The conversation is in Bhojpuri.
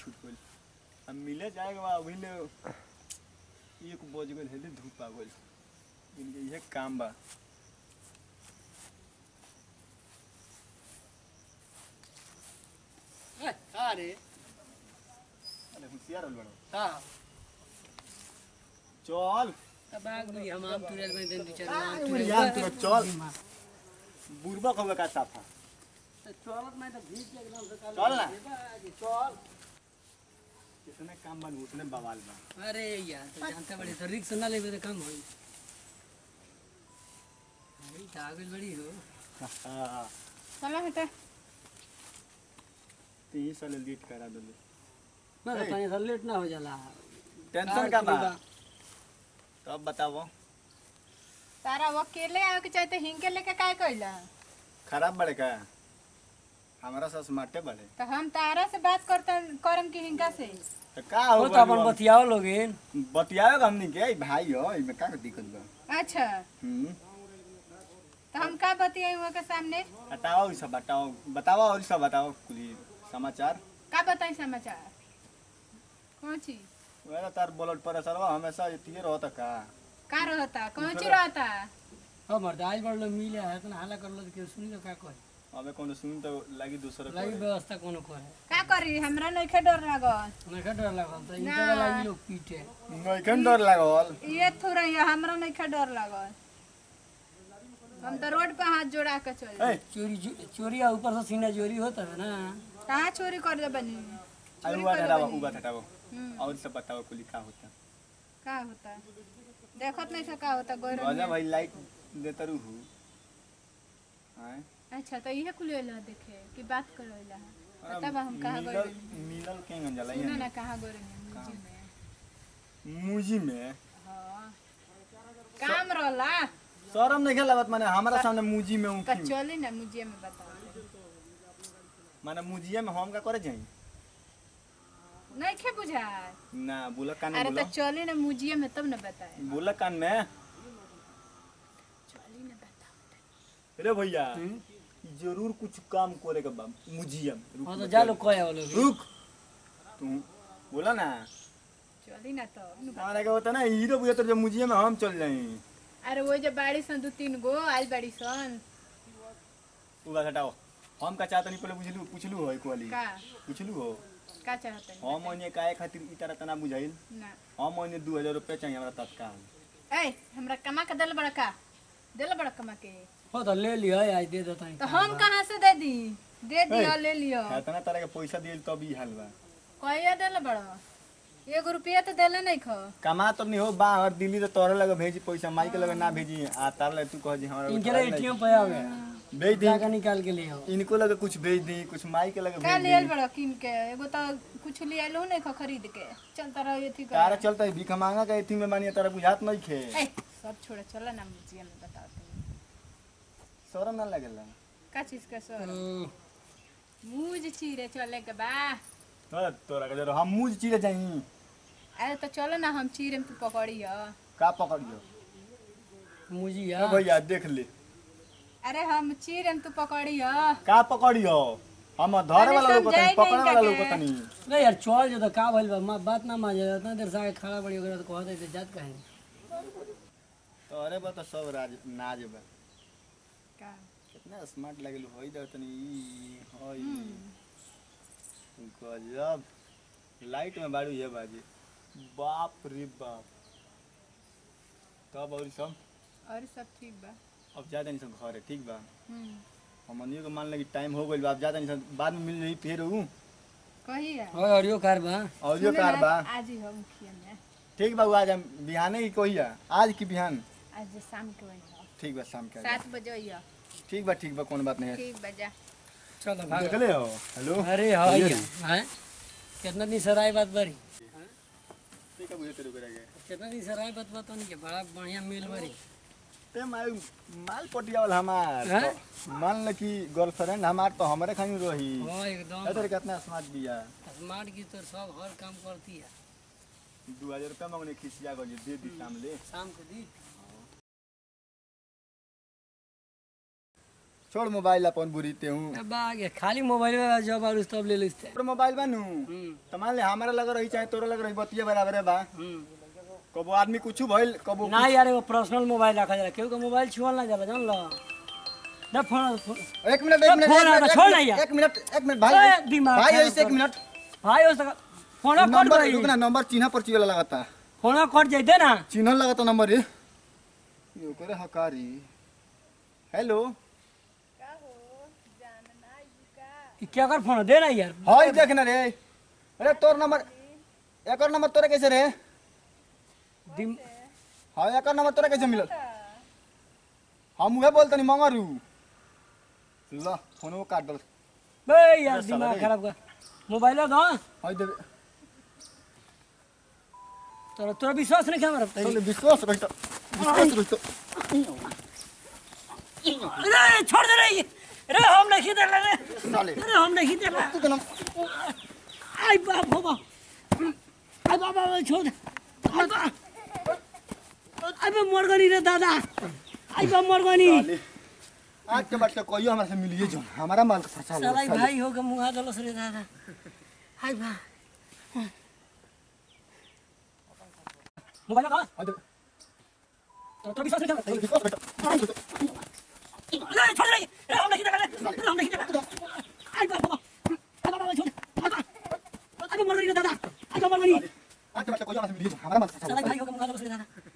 छूट गइल अब मिले जाएगा बा अभी ले एक बज गइल हेले धूप आ गइल इनके इहे काम बा अरे अरे होशियार होल बड़ो हाँ चल अब आग बुढ़ी हम आम तुरल में दिन दू चार आम अरे तुरल यार तू चल बुरबा कबे का साफा चलत में तो भीज के एकदम से चल ना चल कितने काम बन उतने बवाल बा अरे यार तो जानते बड़ी तो रिक्स ना लेबे तो कम होई अरे कागज बड़ी हो हाँ चलो हटे तीन साल लेट करा दले मैं तो तनी सा लेट ना हो जाला टेंशन का बा तब बताओ तारा वो अकेले आवे के चाहते हिंके लेके काय कइला खराब बड़े का हमारा सास माटे बड़े तो हम तारा से बात करते करम की हिंका से तो का वो हो तो अपन बतियाओ लोगे बतियाएगा हमनी के ई भाई हो इमे का दिक्कत बा अच्छा हम्म तो हम का बतियाई हुआ के सामने हटाओ ई सब बताओ बताओ और ई सब बताओ कुछ समाचार का बताई समाचार कौन चीज वेला तार ब्लड प्रेशर बा हमेशा इतिए रहता का का रहता कौन चीज रहता हो मर्द आज बड़ लोग मिले है इतना हाला कर लो तो केहू सुनी तो का कहे अबे कोनो सुन तो लगी दूसरे लगी को व्यवस्था कोनो करे का करी हमरा नइखे डर लागल मैं का डर लागल तो ना। इनका लगी लोग पीटे नइखन डर लागल ये थोड़ा ये हमरा नइखे डर लागल हम तो रोड पे हाथ जोड़ा के चल ए चोरी चोरी आ ऊपर से सीना चोरी होता है ना कहाँ चोरी कर दे बनी अरे चोरी हुआ कर हटाओ बनी। हुआ हटाओ हम्म, और सब बताओ कुली का होता का होता देखत नहीं से का होता गोर राजा भाई लाइट देता रहू हैं अच्छा तो इहे कुल होला देखे कि बात करोला पता बा हम कहाँ मिलल गए मिलल के गंजला सुनो ना कहाँ गए मुझी में मुजी में हाँ काम रहला शरम नहीं लागत माने हमारा सामने मुजी में तो उखी चली ना मुझे में बताओ माने मुजिया में हम का करे जाई नहीं खे बुझा ना बोला कान में अरे बोला तो चली ना मुझे में तब ना बताए बोला कान में चली ना बताओ अरे भैया जरूर कुछ काम करे के बा मुजिया में रुक हाँ तो बतिया जा ले। लोग कहे वो लोग रुक तू बोला ना चली ना तो हमारा क्या होता ना हीरो बुझा तो जब मुजिया में हम चल जाए अरे वो जो बाड़ी सन दो तीन गो आज बाड़ी सन तू बात हटाओ हम का चाहता नहीं पहले बुझलू पूछलू हो एक वाली का पूछलू हो का चाहते हैं हम महीने काहे खातिर ई तरह तना बुझाइल ना हम महीने दू हजार रुपया चाहिए हमरा तत्काल ए हमरा कमा के दिल बड़ा का दिल बड़ा कमा के हो तो ले लियो आज दे देता तो हम कहाँ से दे दी दे दियो ले लियो इतना तरह के पैसा दिल तब ई हाल बा कहिया दिल बड़ा एगो रुपया तो दिले नहीं खो कमा तो नहीं हो बाहर दिल्ली तो तोरे लगे भेजी पैसा माई के लगे ना भेजी आ तार लगे तू कह जी हमारा इनके उठावे लिए नहीं। एटीएम पे आ गया भेज दी जाकर निकाल के ले आओ इनको लगे कुछ भेज दी कुछ माई के लगे का भेज लियल दी बड़ा किन के एगो तो कुछ ले आलो नहीं खो खरीद के चलता रहो ये थी तारा चलता है भीख मांगा के एथी में मानिए तारा बुझात नहीं खे ए सब छोड़े चलो ना मुझे में बताओ तुम शरम ना लगेला का चीज का सर ओ, मुझ चीरे चले के बा तो तोरा के जरो हम मुझ चीरे जाई अरे तो चलो ना हम चीरे में तू पकड़ियो का पकड़ियो मुजिया ए भैया देख ले अरे हम चीरे में तू पकड़ियो का पकड़ियो हम धरे अरे वाला लोग समझाई तनी पकड़े नहीं वाला का लोग के। तनी नहीं यार चल जो तो का भइल बा मां बात ना मान जा इतना देर से आके खड़ा बड़ी ओकरा तो कहत है जात कहे तोरे बा तो सब राज नाज बा का कितना स्मार्ट लगल होई दर तनी ई होई गजब लाइट में बाड़ू ये बाजी बाप रे बाप तब और सब और सब ठीक बा अब जा तनी सब घरे ठीक बा हम्म हमनियो के मान लगी टाइम हो गइल बा अब जा तनी सब बाद में मिल रही फिर ऊ कहिया और ऑडियो कार बा ऑडियो सुने कार ना, बा आज ही हम मुखिया में ठीक बा ऊ आज हम बिहाने की कहिया आज की बिहान आज शाम के वही ठीक बा शाम के आ जाए। सात बजे आइयो ठीक बा ठीक बा कोनो बात नहीं है ठीक बजा चलो भाग देख ले हो हेलो अरे हाँ बोलिए यार हैं कितना दिन सराय बात बरी ठीक है बुझे तेरे को रह कितना दिन सराय बात बात नहीं के बड़ा बढ़िया मिल बरी ते माल माल पटियावल हमार हैं? तो मान ल कि गर्लफ्रेंड हमार तो हमरे खानी रही हाँ एकदम ए तेरे कितना स्मार्ट दिया स्मार्ट की तो सब हर काम करती है दू हजार रुपया मांगने खिसिया गई दे दी शाम ले शाम को दी छोड़ मोबाइल अपन बुरी ते हूँ बागे खाली मोबाइल में जब और तब ले लिस्ते तोर मोबाइल बानू हम्म तो मान ले हमारा लग रही चाहे तोरा लग रही बतिया बराबर बा हम्म कबो आदमी कुछ भइल कबो ना यार एगो पर्सनल मोबाइल रखा जाला केहू के मोबाइल छुअल ना जाला जान लो ना फोन फोन- एक मिनट एक मिनट फोन एक आता, मिनट, छोड़ ना एक यार। मिनट, एक मिनट एक मिनट ए, भाई दिमाग भाई खराब ऐसे एक कर। मिनट भाई उस फोन कट नंबर गई रुक ना नंबर चिन्ह पर वाला लगाता फोन कट जाइते ना चिन्ह लगाता नंबर ये ये करे हकारी हेलो ई क्या कर फोन दे ना यार हाय देख ना रे अरे तोर नंबर एकर नंबर तोरे कैसे रे दिम- हाँ एकर नंबर तोरे कैसे मिलल हम उहे बोलतनी मंगरू ल फोनो काट दल बे यार दिमाग खराब कर मोबाइल दो हाय देबे तोरा तोरा विश्वास नहीं हमरा तोले विश्वास रहित विश्वास रहित अरे छोड़ दे रे अरे हम नहीं दे रे साले अरे हम नहीं दे तू के नाम आई बाप हो बाप आई बाप बाप छोड़ दे आई बाप अबे मर गनी रे दादा आई बाप मर गनी साले आज के बाद से कोई हमरा से मिलिए जो हमारा माल का फंसा साला लो ई भाई हो के मुंगा दलस रे दादा आई बाप मोबाइल का हाय देबे तोरा विश्वास नहीं तोले विश्वास रहित अरे छोड़ दे अरे हम नहीं दे रे अरे हम नहीं दे आई बाप बाप आई बाप बाप छोड़ आई बाप अबे मर गनी रे दादा आई बाप मर गनी आज के बाद से कोई हमरा से मिलिए जो हमारा माल का फंसा साला ई भाई हो के मुंगा दलस रे दादा